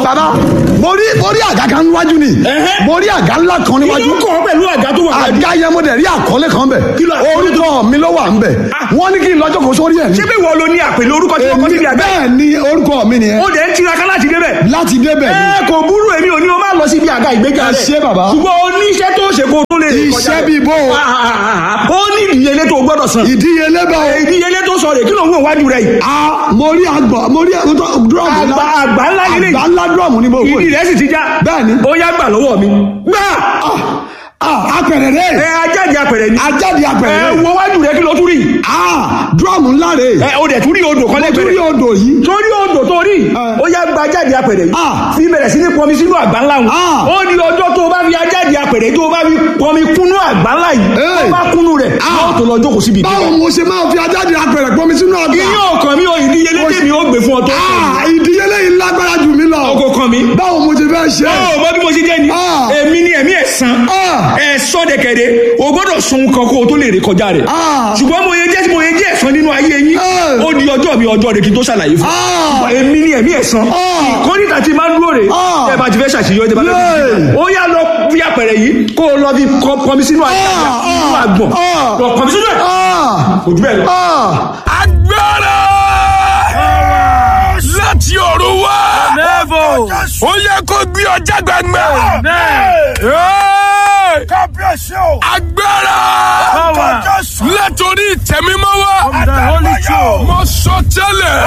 bàbá mo rí mo rí àga kan níwájú ni Ẹhẹ́. mo rí àga ńlá kan Kí níwájú ló kọ̀ ọ́ pẹ̀lú àga tó wà wájú? àga yẹn mo dẹ̀ rí àkọlé kan bẹ̀ Kí ló- orúkọ mi ló wà ń bẹ̀ wọ́n ní kí n lọ́jọ́ kó sórí ẹ̀ ní. ṣé bí wọ́n lo ní àpèlé orúkọ tí wọ́n kọ́ síbi àgbẹ̀? bẹ́ẹ̀ ni orúkọ mi nìyẹn ó dẹ̀ ń tiraka láti débẹ̀. láti débẹ̀ ni ẹ kò burú èmi ò ní o máa lọ síbi àga ìgbéga Ẹ rẹ̀. ṣé bàbá. ṣùgbọ́n o ní iṣẹ́ tó ṣe kó tó lè rìn kọjá iṣẹ́ rẹ̀. bíi bó o Ah, ah, ah, ah. ó ní ìdíyelé tó gbọ́dọ̀ san. ìdíyelé bá o ìdíyelé tó sọ rè kí ló ń wò wájú rẹ̀ yìí. a mo rí àgbà mo rí dúrọ̀mù àgbà àgbà ńlá nílé àgbà ńlá dúrọ̀mù ní mo wò ìdí yìí. rẹ̀ sì ti já. Bẹ́ẹ̀ni. ó yá gbà lọ́wọ́ mi. gbà. Ah, apẹ̀rẹ̀ ẹ rẹ̀ ajáde apẹ̀rẹ̀ ni. ajáde ẹ apẹ̀rẹ̀ rẹ̀ wo wájú rẹ̀ kí ló tún rí. Ah, dúrọ̀mù ńlá rẹ̀ ẹ o dẹ̀ tún rí odò kan mo tún rí lẹ́gbẹ̀ẹ́. odò yìí torí odò tó rí Eh. ó yá gba ajáde apẹ̀rẹ̀ yìí Ah. fi bẹ̀rẹ̀ sí ní pọnmi sínú àgbá ńlá wọn Ah. ó ní ọjọ́ tó o bá fi ajáde apẹ̀rẹ̀ tó o bá fi pọnmi kúnú àgbá ńlá yìí Eh. tó o bá kúnú rẹ̀ Ah. yóò tó lọ jókòó síbi báwo ìdíje mo ṣe máa fi ajáde apẹ̀rẹ̀ pọ́nmi sínú ọgbà iye ọkàn mi ò ìdíyelé tèmi ó gbé fún ọ tó Ah, ìdíyelé yìí lágbára jù mí lọ ọkọ̀ kan mi báwo mo ṣe fẹ́ ṣe ó mọ bí mo ṣe jẹ́ ni Ah. èmi ni ẹ̀mí ẹ̀sán Ah. ẹ̀sọ́ dẹ̀kẹ̀dẹ̀ o gbọ́dọ̀ sun kan kó o tó lè rè kọjá rẹ̀ Ah. ṣùgbọ́n mo yẹ jẹ́ mo yẹ jẹ́ ẹ̀sán nínú ayé yín Eh. ó di ọjọ́ mi ọjọ́ rẹ̀ kí n tó ṣàlàyé fún Ah. èmi ni ẹ̀mí ẹ̀sán Ah. kọ́nìtà ti máa ń dúró rè Ah. ẹ bá ti fẹ́ ṣàṣeyọrí ẹ bá fẹ́ Yeah. ó yá lọ fi àpẹẹrẹ yìí kó o lọ fi kọ- kọmi sínú ayé Ah. nínú àgbọ̀n Ah. lọ kọmi sínú ẹ̀ Ah, kò jù bẹ́ẹ̀ lọ. ah, agbára láti ọ̀run wá ó yẹ kó gbé ọjà gbàgbà Hey! agbára látòrí ìtẹ̀mímọ́ wá mo sọ tẹ́lẹ̀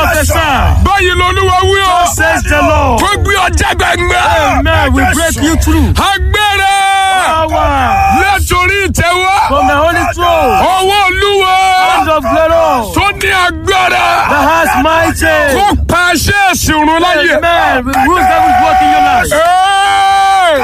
báyìí lolúwa wí o Says the Lord. kó gbé ọjà gbàgbà Amen. We break you through. agbára Power látòrí ìtẹ̀wá from the Holy Throne. ọwọ́ olúwa Hand of glory. tó ní agbára The has mighty. kó pa aṣẹ́ ìsìnrún láyè. Amen. We rule devil's work in your life. Hey!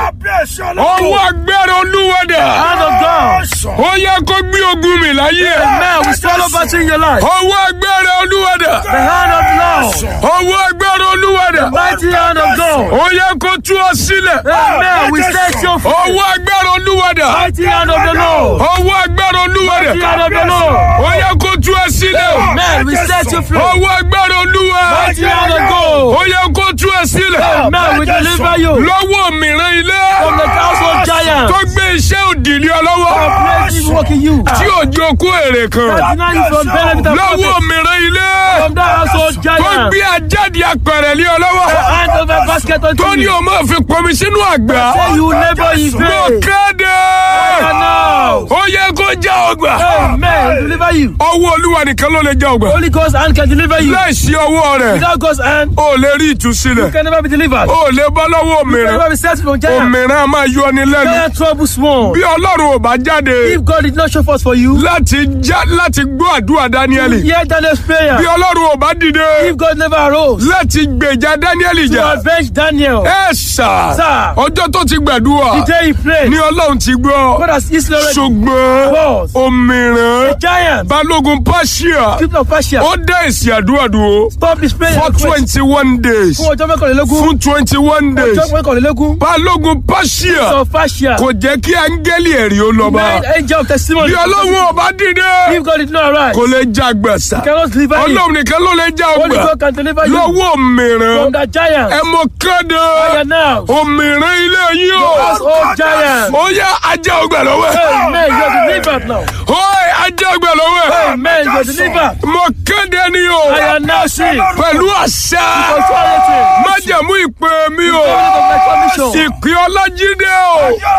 ọwọ́ agbára olúwadà Hand of God. ó yẹ kó gbé ogun mi láyé Amen. We swallow battle in your life. ọwọ́ agbára olúwadà The hand of Lord. ọwọ́ agbára olúwadà Mighty hand of God. ó yẹ kó tú ọ sílẹ̀ Amen. We set your feet. ọwọ́ agbára olúwadà Mighty hand of the Lord. ọwọ́ agbára olúwadà Mighty hand of the Lord. ó yẹ kó tú ọ sílẹ̀ Amen. We set you free. ọwọ́ agbára olúwa Mighty hand of God. ó yẹ kó tú ọ sílẹ̀ Amen. We deliver you lọ́wọ́ mìíràn ilé from the household giant. tó gbé iṣẹ́ òdìlé ọ lọ́wọ́ Praise is working you. tí òjò kó èrè kan Deny you from benefit and lọ́wọ́ profit. mìíràn ilé From that household tó giant. gbé ajáde apẹ̀rẹ̀ lé ọ lọ́wọ́ Hand over basket tó unto ní you. o máa fi pọnmi sínú àgbà Say you labor in mo vain. kéde And now. ó yẹ kó já ọgbà Amen. Deliver you. ọwọ́ olúwa nìkan ló lè já ọgbà Holy Ghost hand can deliver you. láìsí ọwọ́ rẹ̀ Without God's hand, ó lè rí ìtúsílẹ̀ you can never be delivered. ó lè bọ́ lọ́wọ́ You can òmìrán never be set from giant. òmìrán a máa yọ ni lẹ́nu Giant trouble small. bí ọlọ́run ò bá jáde If God did not show forth for you, láti já láti gbọ́ àdúrà dáníẹ́lì hear Daniel's prayer. bí ọlọ́run ò bá dìde If God never arose láti gbèjà dáníẹ́lì to jà avenge Daniel, ẹ sà Sir. ọjọ́ tó ti gbàdúrà the day he prayed, ní ọlọ́run ti gbọ́ God has easily already ṣùgbọ́n Boss. òmìrán giant, balógun pàṣíà people of Persia, ó dá èsì àdúrà dúró stop his prayer. for twenty one days Fún ọjọ́ mẹ́kànlélógún. fún twenty one days Ọjọ́ mẹ́kànlélógún. balógun pàṣíà Of Persia. kò jẹ́ kí áńgẹ́lì ẹ̀rí ó lọ bá Nine angel of testimony. bí ọlọ́run ò bá dìde If God did not arise, kò lè já gbẹ̀sà cannot deliver you. ọlọ́run nìkan ló lè já Holy ọgbà God can deliver you lọ́wọ́ òmìrán from that giant. ẹ mọ kéde Fire now. òmìrán ilé yín o Household giant. ó yá ajá ọgbà lọ́wọ́ ẹ̀ Amen. You are delivered now. ó yá ajá ọgbà lọ́wọ́ ẹ̀ Amen. You are delivered. mọ kéde ni o I am now sick. pẹ̀lú àṣà Authority. májẹ̀mú ìpè mi o Covenant of my commission. ìpè ọlájídé o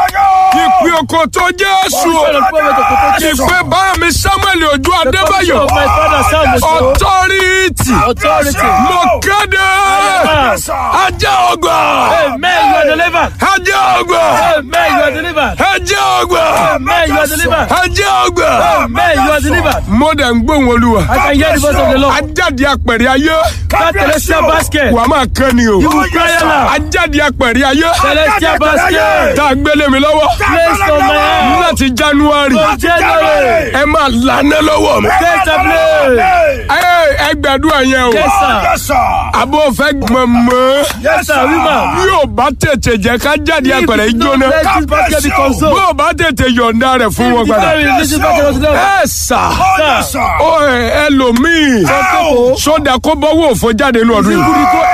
ìpè òkòtò jésù o Son of prophet of protection. ìpè bá mi samuel ojú The commission adébáyọ̀ of my father Samuel. ọtọ́rìtì Authority. mo kéde ajá ọgbà Amen. You are delivered. ajá ọgbà Amen. You are delivered. ajá ọgbà Amen. You are delivered. ajá ọgbà Amen. You are delivered. mo dẹ̀ ń gbóhùn olúwa I can hear the voice of the Lord. ajáde apẹ̀rẹ̀ ayé That celestial basket. wàá máa kán ni o You will cry aloud. ajáde apẹ̀rẹ̀ ayé Celestial basket. tá a gbélé mi lọ́wọ́ Placed on my hand. láti january From January. ẹ máa lànà lọ́wọ́ mi. Take the blame. ẹ ẹ gbàdúrà yẹn o Yes, sir. àbò fẹ́ mọ̀mọ́ Yes, sir. Woman. bí o bá tètè jẹ́ ká jáde If apẹ̀rẹ̀ you jóná don't let this basket be bí consumed. o bá tètè yọ̀ǹda rẹ̀ fún wọn If padà. you release this basket unto them. ẹ sà Sir. ó ẹ ẹlòmíì Some people. sódà kó bọ́wọ́ òfò jáde ní ọdún You yìí. could go empty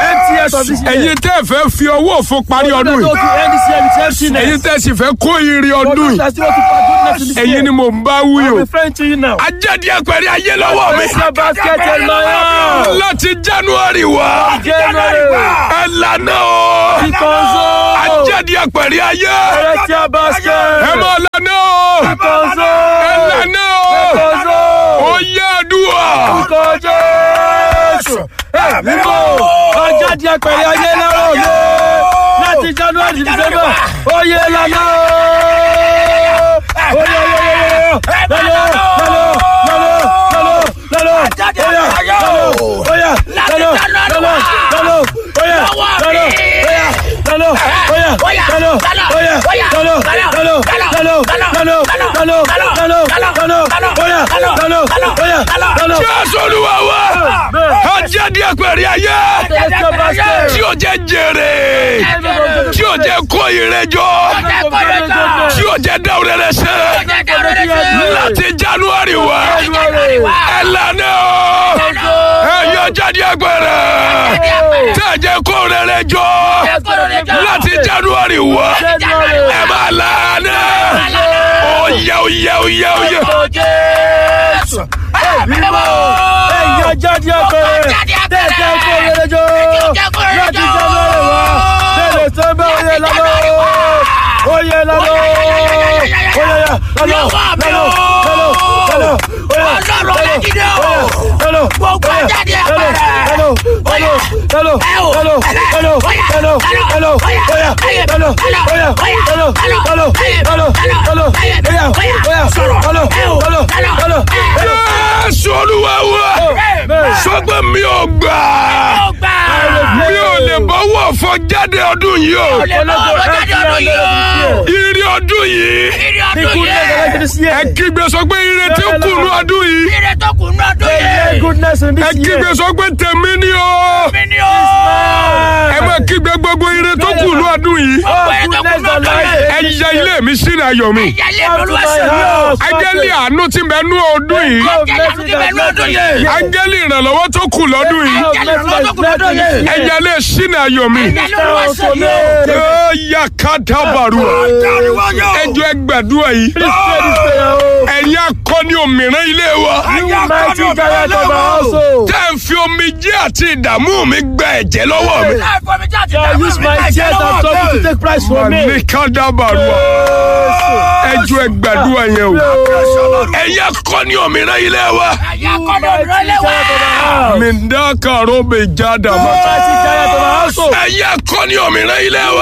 of this year. ẹ̀yin tẹ́ fẹ́ fi owó òfo parí ọdún Go yìí to end this year with emptiness. ẹ̀yin tẹ́ sì fẹ́ kó ire For ọdún those yìí that still want to find goodness in this ẹ̀yin year. ni mò ń bá wí o I'm referring to you now. ajáde àpẹẹrẹ ayé lọ́wọ́ mi Place your basket in my hand. láti january wá January. ẹ lànà o Ikonzo. ajáde àpẹẹrẹ ayé Place your basket. ẹ máa lànà o Ikonzo. ẹ lànà o Ikonzo. ó yẹ àdúrà Orúkọ Jésù. Ẹ mímọ́. Ọjọ́ di apẹ̀rẹ̀ ayé lọ́wọ́ mi. Láti January to December. Oyè lọ́nà o. Oyè oyè oyè oyè. Lọ́lọ́ lọ́lọ́ lọ́lọ́ lọ́lọ́ lọ́lọ́. Oyè lọ́lọ́ oyè lọ́lọ́ lọ́lọ́ lọ́lọ́ oyè lọ́lọ́ oyè lọ́lọ́ oyè lọ́lọ́ oyè lọ́lọ́ lọ́lọ́ lọ́lọ́ lọ́lọ́ lọ́lọ́ lọ́lọ́ lọ́lọ́ oyè lọ́lọ́ oyè lọ́lọ́. jésù olúwa wa ajáde àpẹẹrẹ ayé Place your basket. tí o jẹ jèrè tí o jẹ kó ire jọ tí o jẹ dáwọ rẹ sẹ láti january wá ẹ lànà o ẹ yọ jáde àpẹẹrẹ tí ẹ jẹ kó rẹ jọ láti january wá ẹ máa lànà oyè oyè oyè oyè. Ẹ̀yin ajáde ọkùnrin tẹ̀sẹ̀ kó yẹlẹjọ́ láti January wá tẹ̀lé sẹ́mbẹ́ oyè lọ́lọ́ oyè lọ́lọ́ oyè lọ́lọ́ lọ́lọ́ lọ́lọ́ lọ́lọ́ oyè lọ́lọ́ lọ́lọ́ Gbogbo ajáde ọkùnrin. lọ́lọ́ lọ́lọ́ lọ́lọ́ lọ́lọ́ lọ́lọ́ lọ́lọ́ lọ́lọ́ oyè lọ́lọ́ oyè lọ́lọ́ lọ́lọ́ lọ́lọ́ lọ́lọ́ oyè oyè lọ́lọ́ lọ́lọ́ lọ́lọ́. Jésù olúwa wa sọgbẹ mi ò gbà mi ò lè bọ́wọ́ fọ jáde ọdún yìí o ire ọdún yìí ẹ kígbe sọ pé ire tí ó kùnú ọdún yìí goodness in ẹ this kígbe year. sọ pé tèmi ni o ẹ má kígbe gbogbo ire tó kùnú ọdún yìí Oh, goodness and life. ẹ yẹ ilé mi sínú ayọ̀ mi Come to my house. áńgẹ́lì àánú tí ń bẹ nú ọdún yìí áńgẹ́lì ìrànlọ́wọ́ tó kù lọ́dún yìí ẹ yẹ ilé sínú ayọ̀ mi. Ó yà ká dábàrú ẹjọ́ ẹgbàdúrà yìí ẹ̀yin akọni òmìnira ilé wa tẹ́ ń fi omi jẹ́ àti ìdààmú mi gba ẹ̀jẹ̀ lọ́wọ́ mi. ní ká dábàrú ẹjọ́ ẹgbàdúrà yẹn o ẹ̀yin akọni òmìnira ilé wa mi ń dá kàró mi já dàmá ẹ̀yin akọni òmìnira ilé wa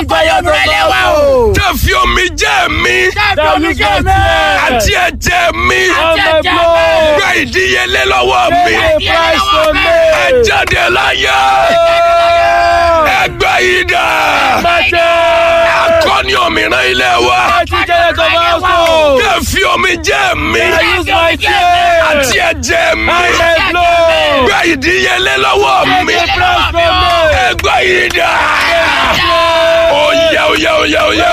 tẹ́ ń fi omi jẹ́ mi àti ẹ̀jẹ̀ mi gba ìdíyelé lọ́wọ́ mi ẹ jáde láyé ẹgbẹ́ yìí dà akọni òmìnira ilé wa tẹ́ ń fi omi jẹ́ mi àti ẹ̀jẹ̀ mi gba ìdíyelé lọ́wọ́ mi ẹgbẹ́ yìí dà oyè oyè oyè oyè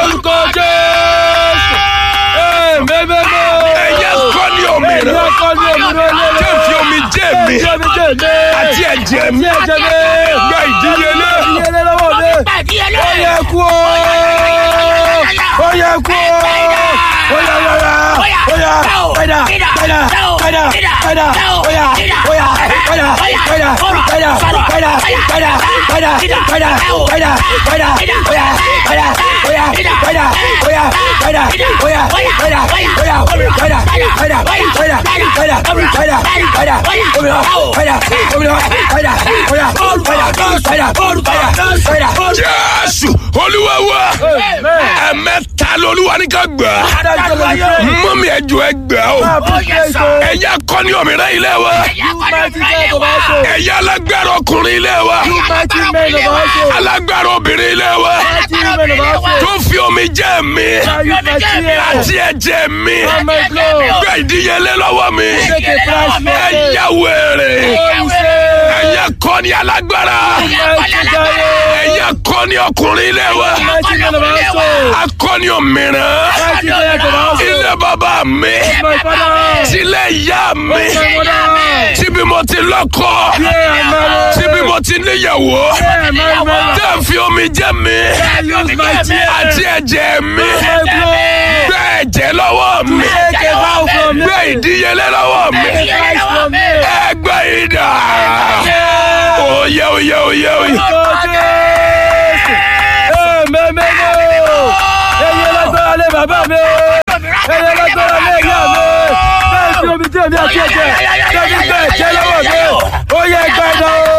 ẹ̀yẹ kọ́ni òmìnira tẹ́ ń fi omi jẹ́ mi àti ẹ̀jẹ̀ mi gba ìdíyelé Ó yẹ kú o! Ó yẹ kú o! Ó yà yàrá! Ó yà padà padà padà padà! Ó yà ó yà padà padà padà padà padà padà padà padà padà! Ó yà padà ó yà padà ó yà padà ó yà padà ó yà padà padà padà padà padà padà òmìnira padà òmìnira padà ó yà padà padà padà padà. jésù olúwa wa ẹ̀mẹ́ta lolúwa ní ká gbà mọ́mí ẹjọ́ ẹ gbà o ẹ̀yà kọ́ni òmìnira ilé wa ẹ̀yà alágbára ọkùnrin ilé wa alágbára obìnrin ilé wa tó fi omi jẹ́ mi àti ẹ̀jẹ̀ mi gbé ìdíyelé lọ́wọ́ mi ẹ̀yà wèrè ẹ̀yà kọ́ni alágbára ẹ̀yà kọ́ni ọkùnrin ilé wa akọ́ni òmìnira ilé bàbá mi tilẹ̀ ìyá mi tíbi mo ti lọ́kọ tíbi mo tó ti níyàwó tẹ́ fi omi jẹ́ mi àti ẹ̀jẹ̀ mi gbé ẹ̀jẹ̀ lọ́wọ́ mi gbé ìdíyelé lọ́wọ́ mi ẹgbẹ́ ìdá oyè oyè oyè oyè. Bàbá mi, ẹyẹ lágbára lé ìyá mi, bẹ́ẹ̀ fi omi jẹ́ mi àti ẹ̀jẹ̀, bẹ́ẹ̀ fi gbẹ̀ jẹ́ lọ́wọ́ mi, ó yẹ gbẹ̀dọ̀.